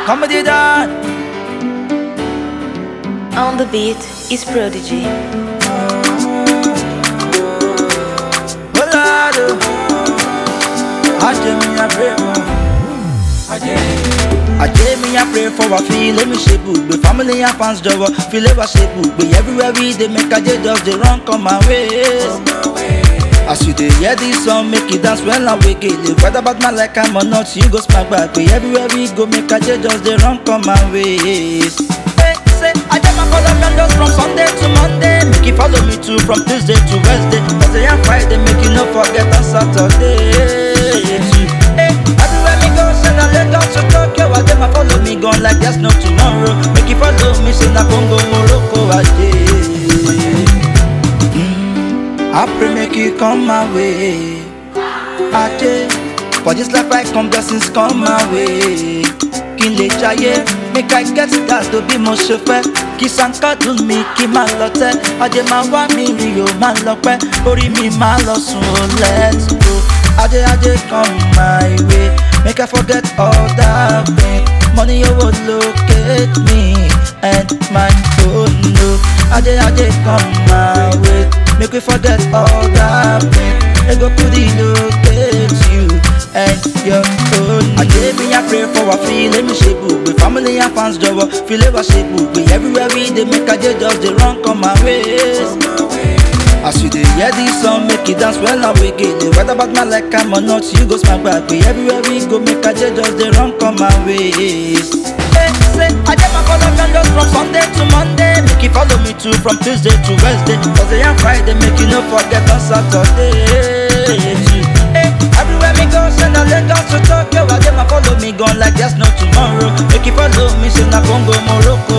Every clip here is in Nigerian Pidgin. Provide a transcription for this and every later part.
comedy done. On the beat is Prodigy. Oh Lord, oh. Ajé mi I pray for. Ajé mi I pray for wa fi ilé mi ṣe bùgbé family and fans jọ̀wọ́ fi ilé wa ṣe bùgbé everywhere we dey make ajé just dey run come my ways. As you dey hear this song, make you dance well and wake it. Whether about my like am or not, you go smack back. But everywhere we go, make a just dey run come my ways. Hey, say, I just my follow me just from Sunday to Monday. Make you follow me too from Tuesday to Wednesday. Thursday and Friday, make you no forget on Saturday. too. Hey, everywhere me go, send a Lagos to Tokyo. I just my follow me gone like there's no tomorrow. Make you follow me, say na Congo, Morocco, Ajay. I pray make you come my way. Ajé, for this life I come blessings come my way. Kí n lè jayé, make I get that to be mo ṣe fẹ́. Kí sankadun mi kí máa lọ tẹ́. Ajé máa wá mi rí o máa lọ pẹ́. Orí mi máa lọ sùn o let's go. Ajé ajé come my way. Make I forget all that pain. Money owó locate me and my phone no. Ajé ajé come my way. Make we forget all that pain. They go put it locate you and your own. Ajé mi I pray for wa fi ilé mi ṣe bùgbé. Family and fans jọ̀wọ́ fi ilé wa ṣe bùgbé. Everywhere we dey make ajé just dey run come my ways. As you dey hear this song, make you dance well and wake it. Whether about my like am or not, you go smack back. But everywhere we go, make ajé just dey run come my ways. Hey, say, ajé my follow me just from Sunday to Monday. Make you follow me too from Tuesday to Wednesday. Thursday and Friday, make you no forget on Saturday. too. Hey, everywhere me go, send a Lagos to Tokyo. Ajé my follow me gone like there's no tomorrow. Make you follow me, say na Congo, Morocco,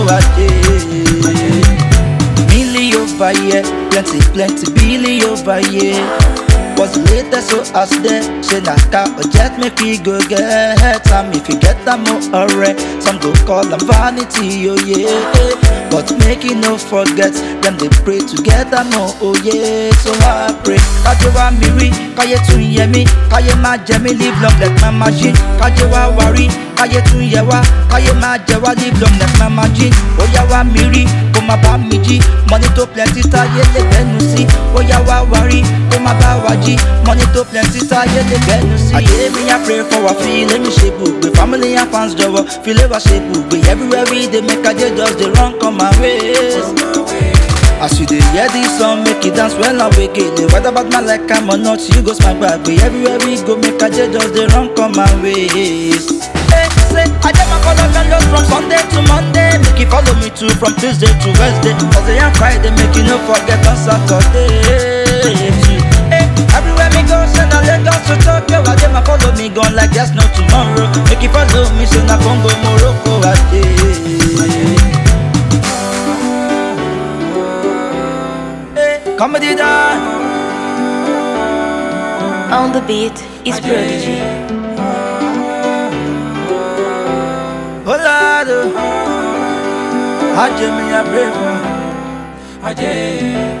Ajé. Millie over here, plenty, plenty, Billy over here. Was the latest so as there, say na car or jet make we go get some if you get them more alright. Some go call them vanity, oh yeah. But make you no forget, them they pray to get them more, oh yeah. So I pray, kaje wa miri, kaye tun ye mi, kaye ma jẹ mi, live long like my machine. Kaje wa wari, kaye tun ye wa, kaye ma jẹ wa, live long like my machine. Oya wa miri, kó má bá mi jí, money tó plenty táyé lè bẹ́nu sí. Oya wa wari, kó má bá wa jí, money tó plenty táyé lè bẹ́nu sí. Àyè mi yá pray for wa fi ilé mi ṣe bùgbé, family and fans jọ̀wọ́ fi ilé wa ṣe bùgbé. Everywhere we dey make ajé just dey run come my ways. As you dey hear this song, make you dance well and wake it. Whether about my like am or not, you go smack back. But everywhere we go, make ajé just dey run come my ways. Hey, say, ajé my follow me just from Sunday to Monday. Make you follow me too from Tuesday to Wednesday. Thursday and Friday, make you no forget on Saturday. too. Hey, everywhere me go, send a Lagos to Tokyo. Ajé my follow me gone like there's no tomorrow. Make you follow me, say na Congo, Morocco, Ajé. Hey, comedy done. On the beat is Prodigy. Oh Lord, oh. Ajé mi I pray for. Ajay,